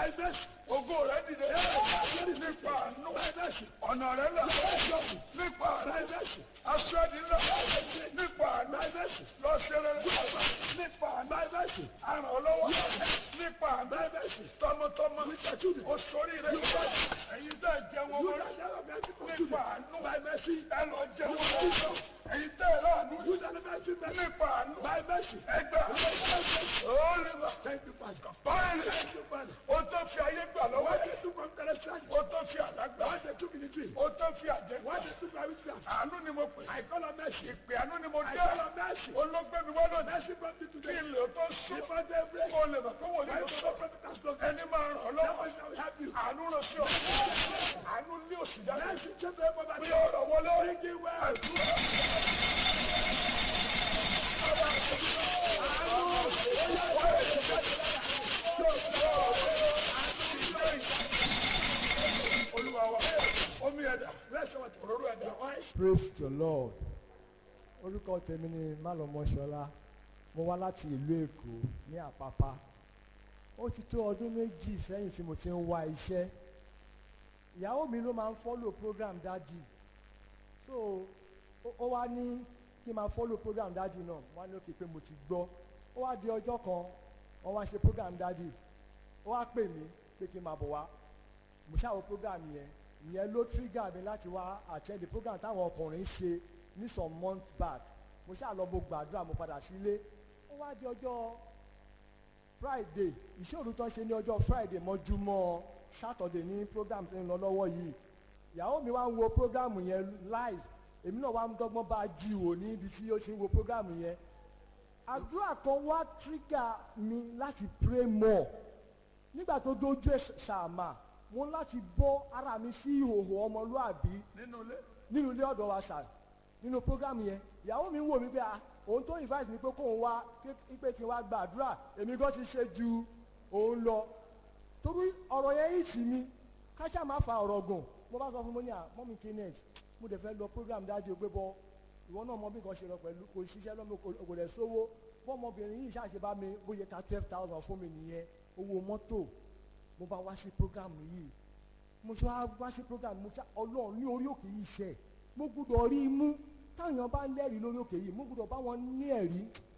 by mercy. ògo rẹ dìde nípa àánú By mercy. ọ̀nà rẹ là nípa àánú By mercy. aṣọ ẹni ńlá nípa àánú By mercy. lọ ṣe rere nípa àánú By mercy. àràn ọlọ́wọ́ nípa àánú By mercy. tọmọtọmọ With your children. o sórí rẹ ẹ̀yin tẹ́ ẹ jẹun You ọmọ that never met people nípa children. àánú By mercy. ẹ lọ jẹun ọmọ ẹ̀yin tẹ́ ẹ láàánú You that never met people nípa àánú By mercy. ẹgbà olùwà Thank you, Father. báyìí Thank you, Father. o tó fi ayé gbà lọ́wọ́ What ẹ̀ they took from Telestration. o tó fi àlágbà What they took in the dream. o tó fi àjẹgbà What they took from witchcraft. àánú ni mo pè I call on mercy. ìpè àánú ni mo I dé call on mercy. olóògbé mi wọ́n lónìí Mercy brought me kí today. ilé o tó sùn Before they break. kó o lè mọ̀ pé wọ́n I yóò will sọ not prophet has spoken. ẹni máa ràn ọ́ That lọ́wọ́ person will help you. àánú ràn sí ọ àánú ní òsì jáde Mercy change the poverty. bí ọ̀rọ̀ wọlé Bring it well. olúwa wa omi ẹ̀dá òróró ẹ̀dá praise the lord orúkọ tèmi ni malọmọṣọlá mo wá láti ìlú èkó ní àpápá ó ti tó ọdún méjì sẹ́yìn tí mo ti ń wá iṣẹ́ ìyàwó mi ló máa ń follow program dádì so ó- ó wá ní kí n máa follow program dádì náà wá ní òkè pé mo ti gbọ́ ó wá di ọjọ́ kan wọ́n wá ṣe program dádì ó wá pè mí pé kí n máa bọ̀ wá mo ṣàwọ program yẹn ìyẹn ló trigger mi láti wá attend the program táwọn ọkùnrin ṣe ní some months back mo ṣáà lọ mo gbàdúrà mo padà sílé ó wá di ọjọ́ friday ìṣòro tó ń ṣe ní ọjọ́ friday mọ́júmọ́ saturday ní program tó ń lọ lọ́wọ́ yìí ìyàwó mi wá ń wo program yẹn live èmi náà wá ń dọ́gbọ́n bá a jí wò ní ibi tí ó ti ń wo program yẹn àdúrà kan wá trigger mi láti pray more nígbà tó dójú ẹ̀ sàmà mo ń láti bọ́ ara mi sí ìhòòhò ọmọlúàbí nínú ilé nínú ilé ọ̀dọ̀ wa sà nínú program yẹn ìyàwó mi ń wò mí pé ah òun tó invite mi pé kóun wá ké- pé kí n wá gbàdúrà èmi gan ti ṣe ju òun lọ torí ọ̀rọ̀ yẹn yìí tì mí káṣá máa fa ọ̀rọ̀ gùn mo bá sọ fún mo ní à mọ́mí kenneth mo dẹ̀ fẹ́ lọ program dájú pé bọ́ ìwọ náà mọ bí nǹkan ṣe lọ pẹ̀lú kò ṣiṣẹ́ lọ́mọ kò kò dẹ̀ sówó bọ́mọbìnrin yìí ṣàṣe bá mi bóyá ká twelve thousand fún mi nìyẹn owó mọ́tò mo bá wá sí program yìí mo ṣe wá wá sí program mo ṣá ọlọ́run ní orí òkè yìí ṣe mo gbúdọ̀ rí i mú táwọn èèyàn bá ń lẹ́rìí lórí òkè yìí mo gbúdọ̀ bá wọn ní ẹ̀rí